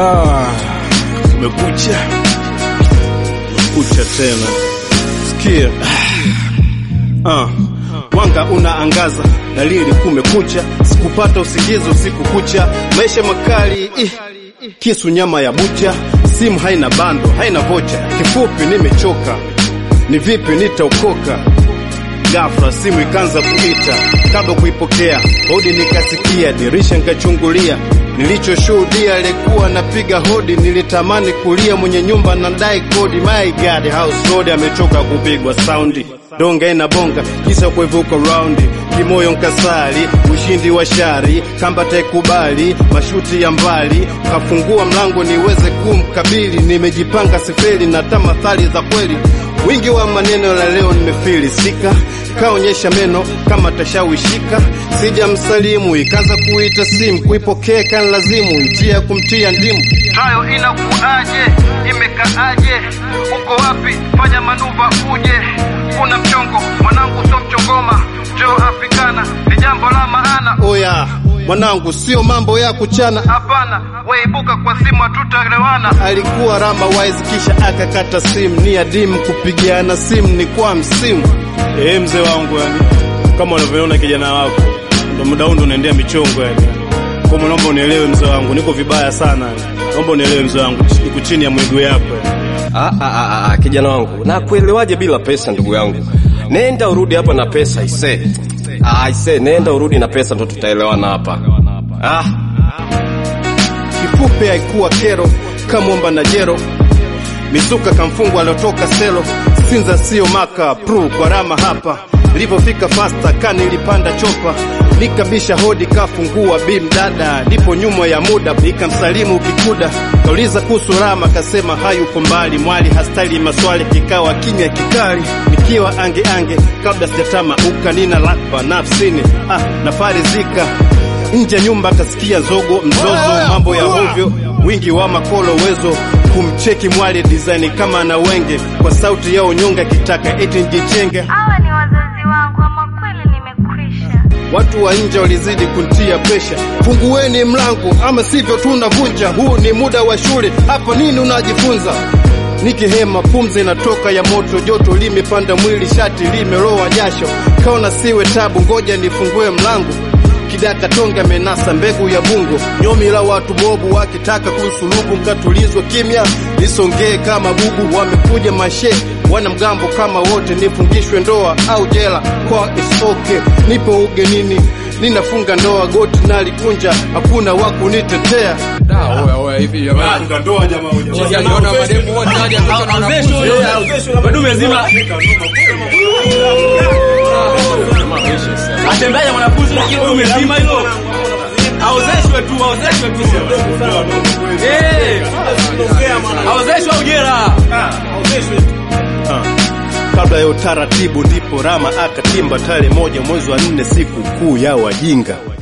Ah, umekucha kucha tena, sikia ah, mwanga unaangaza, dalili kumekucha, sikupata usingizi usiku kucha, maisha makali ih, kisu nyama ya bucha, simu haina bando, haina vocha, kifupi nimechoka, ni vipi nitaokoka? Ghafla simu ikaanza kuita, kabla kuipokea hodi nikasikia, dirisha nikachungulia, nilichoshuhudia alikuwa napiga hodi, nilitamani kulia, mwenye nyumba nadai kodi. My God, house road amechoka kupigwa saundi, donga ina bonga kisa kuivuka raundi, kimoyo nkasali, ushindi wa shari, kamba taikubali, mashuti ya mbali, kafungua mlango niweze kumkabili, nimejipanga sifeli na tamathali za kweli wingi wa maneno la leo nimefilisika, kaonyesha meno kama tashawishika, sija msalimu ikaanza kuita simu, kuipokea kan lazimu, njia ya kumtia ndimu. Tayo inakuaje? Imekaaje? Uko wapi? Fanya manuva uje. Kuna mchongo mwanangu, so mchongoma, njoo Afrikana, ni jambo la maana. Oya mwanangu, sio mambo ya kuchana. Hapana, weibuka kwa simu, hatutaelewana. Alikuwa rama wise, kisha akakata simu, ni adimu kupigiana simu ni kwa msimu. Eh, mzee wangu, yani kama unavyoona kijana wako, ndo muda huu ndo unaendea michongo yani. Kwa hiyo naomba unielewe mzee wangu, niko vibaya sana. Naomba unielewe mzee wangu, niko chini ya miguu yako yani. Ah, ah, ah, ah, kijana wangu, na kuelewaje bila pesa ndugu yangu? Nenda urudi hapa na pesa ise. Ah, ise, nenda urudi na pesa ndo tutaelewana hapa. Ah, kifupi haikuwa kero kamwomba na jero misuka kamfungwa aliotoka selo sinza sio maka pru kwa rama hapa nilipofika fasta ka nilipanda chopa nikabisha hodi kafungua bim dada nipo nyuma ya muda nikamsalimu kikuda kauliza kuhusu rama kasema hayuko mbali mwali hastali maswali kikawa kimya kikali nikiwa ange ange kabla sijatama uka nina lakba nafsini ah, nafarizika nje ya nyumba kasikia zogo mzozo mambo ya hovyo wingi wa makolo wezo kumcheki mwali design kama na wenge kwa sauti ya unyonga kitaka eti njichenge Hawa ni wazazi wangu, ama kweli nimekwisha. watu wa nje walizidi kuntia presha fungueni mlango ama sivyo tunavunja huu ni muda wa shule hapa nini unajifunza nikihema pumzi inatoka ya moto joto limepanda mwili shati limelowa jasho kaona siwe tabu ngoja nifungue mlango kidaka tonga menasa mbegu ya bungo nyomi la watu mobu wakitaka kusulubu mkatulizwa kimya nisongee kama bubu wamekuja mashe wana mgambo kama wote nifungishwe ndoa au jela kwa is okay nipo ugenini ninafunga ndoa goti nalikunja hakuna wa kunitetea madume zima atembeaje mwanafunzi lakini dume zima hilo aozeshwe tu aozeshwe tu Eh, aozeshwe au jela kabla ya utaratibu ndipo rama akatimba tarehe moja mwezi wa nne siku kuu ya wajinga